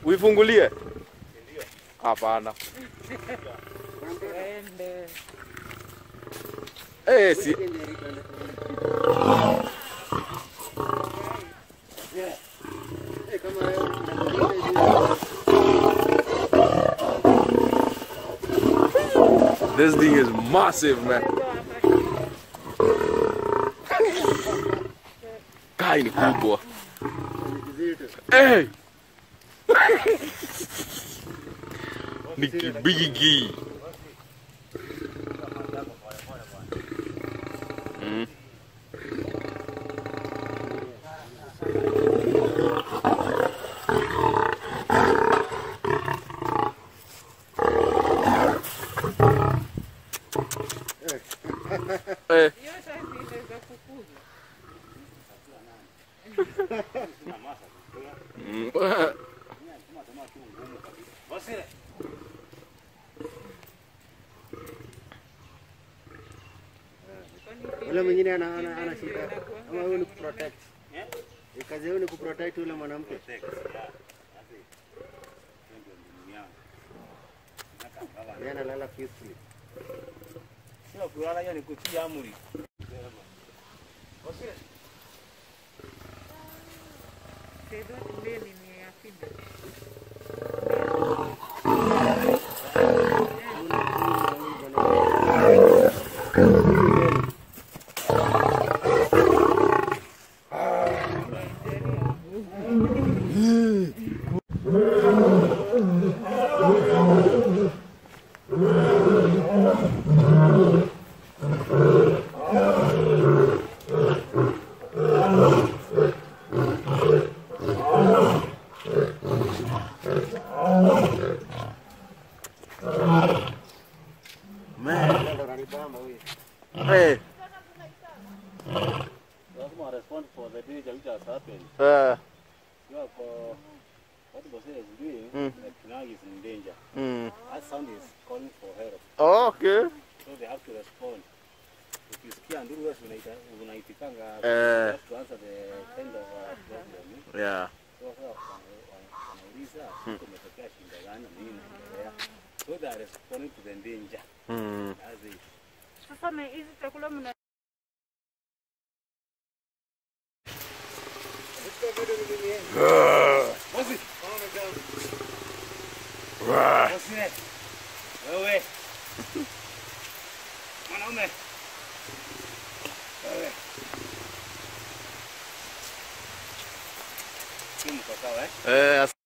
Uifungulie? Hapana. Ende. Eh, si This thing is massive, man. Kai ni kubwa. Hey! ni kibigi. Mm. Eh, Hiyo sasa inaweza kukuza. mm. Ule mwingine ana ana ana shida. Ama huyu ni kuprotect. Eh, Kazi yao ni kuprotect yule mwanamke. Yeye analala peacefully. Sio kulala hiyo ni kutii amri. Sasa mbele ni ya fida. Ndio ndo ananibamba huyu. Eh, Lazima respond for the danger which has happened. eh, You are for what Bosire is doing, Mm. that now is in danger. mm. That sound is calling for help. Oh, okay. So they have to respond. Ukisikia nduru wewe unaita unaitikanga Eh. you have to answer the kind of uh, problem. eh? Yeah. So sasa wana- wana- wanauliza kumetokea shida gani na nini inaendelea. So they are responding to the danger. Mm. That's it. Sasa na hizi chakula mna Bosire. Wewe. Mwanaume. Wewe. Simu kwa sawa eh? Eh,